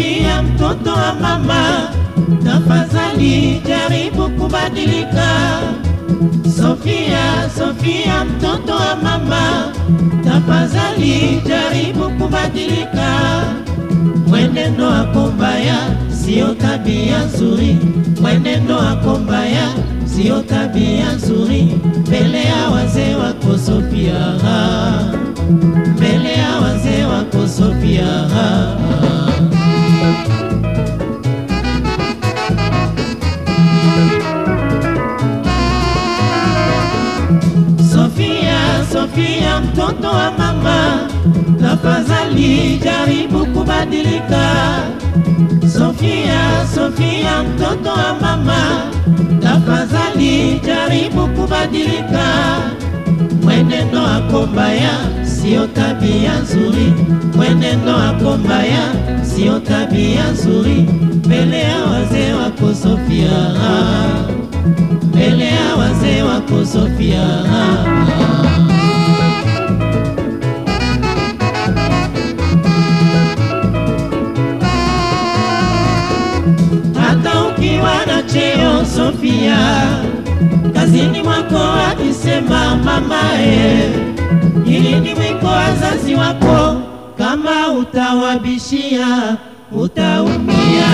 Sofia, mtoto wa mama, tafadhali jaribu kubadilika. Sofia, Sofia, mtoto wa mama, tafadhali jaribu kubadilika. Mwenendo wako mbaya sio tabia nzuri, mwenendo wako mbaya sio tabia nzuri mbele ya wazee wako Sofia, mbele ya wazee wako Sofia. Sofia, Sofia, mtoto wa mama, tafadhali jaribu kubadilika. Sofia, Sofia, mtoto wa mama, tafadhali jaribu kubadilika. Mwenendo wako mbaya sio tabia nzuri, mwenendo wako mbaya sio tabia nzuri mbele ya wazee wako Sofia, mbele ya wazee wako Sofia. hata ukiwa na cheo Sofia, kazini mwako akisema mamae, ili ni mwiko wazazi wako, kama utawabishia utaumia.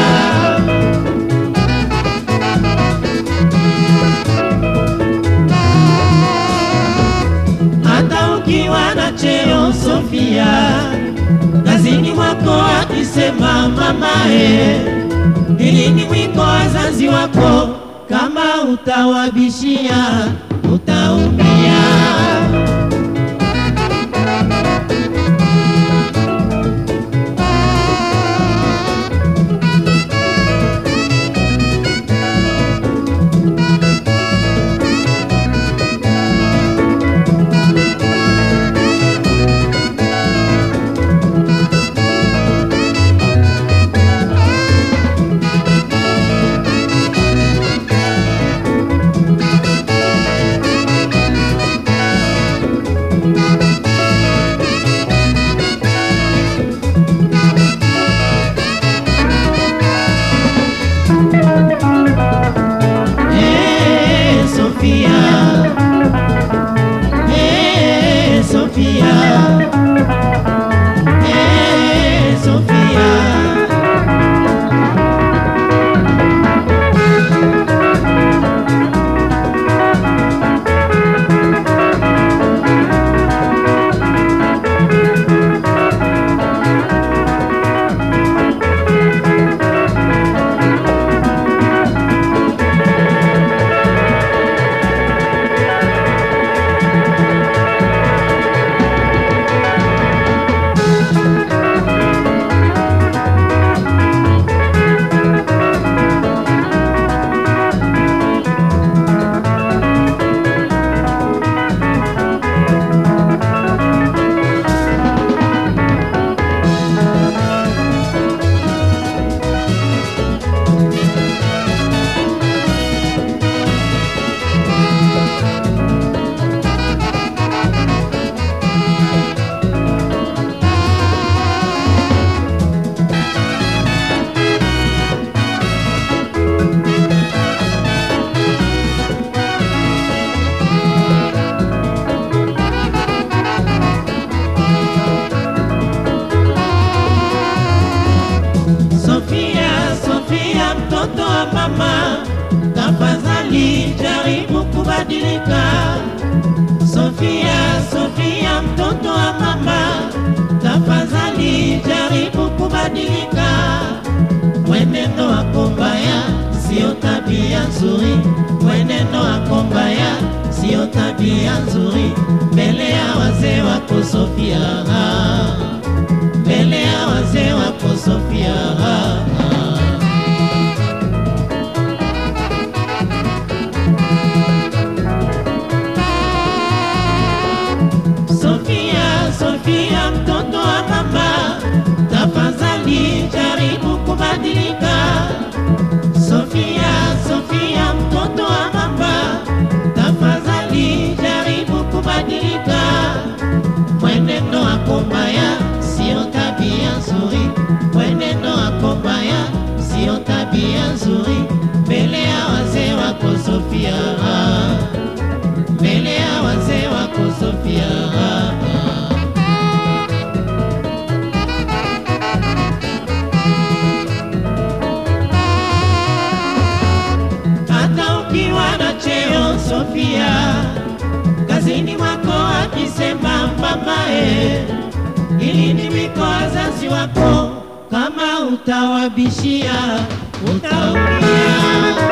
Hata ukiwa na cheo Sofia, kazini mwako akisema mamae ili ni mwiko wazazi wako, kama utawabishia utaumia. Sofia, kazini mwako akisema mamae, ili ni wiko wazazi wako, kama utawabishia utaumia.